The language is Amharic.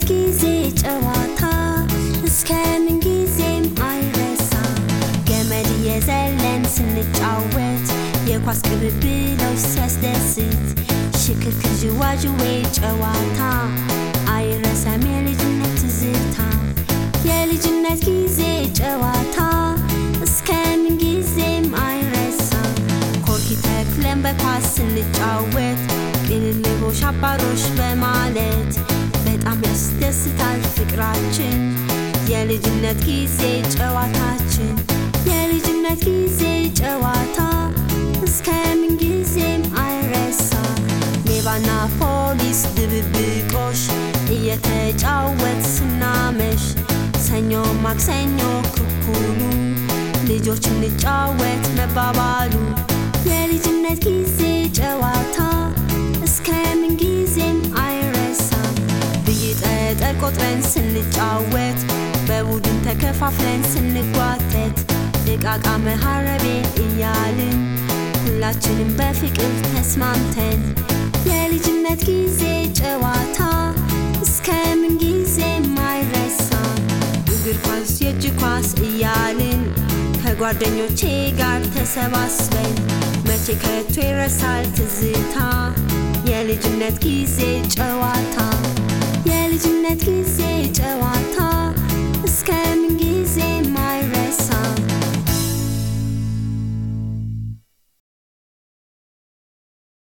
የልጅነት ጊዜ ጨዋታ እስከ ምን ጊዜም አይረሳ ገመድ እየዘለን ስንጫወት የኳስ ቅብብሎች ሲያስደስት ሽክርክር ዥዋዥዌ ጨዋታ አይረሳም የልጅነት ትዝታ የልጅነት ጊዜ ጨዋታ እስከ ምን ጊዜም አይረሳ ኮርኪ ተክለን በኳስ ስንጫወት ቅልልቦሽ አባሮሽ በማለት በጣም ያስደስታል ፍቅራችን የልጅነት ጊዜ ጨዋታችን የልጅነት ጊዜ ጨዋታ እስከ ምን ጊዜም አይረሳ ሌባና ፖሊስ ድብብቆሽ እየተጫወት ስናመሽ ሰኞ ማክሰኞ ክኩሉ ልጆች እንጫወት መባባሉ የልጅነት ጊዜ ጨዋታ እስከ ምን ጊዜም አይረሳም ብይ ጠጠር ቆጥረን ስንጫወት በቡድን ተከፋፍለን ስንጓተት እቃቃ መሀረቤ እያልን ሁላችንም በፍቅር ተስማምተን የልጅነት ጊዜ ጨዋታ እስከ ምን ጊዜም አይረሳም እግር ኳስ የእጅ ኳስ እያልን ከጓደኞቼ ጋር ተሰባስበን መቼ ከቶ ይረሳል ትዝታ የልጅነት ጊዜ ጨዋታ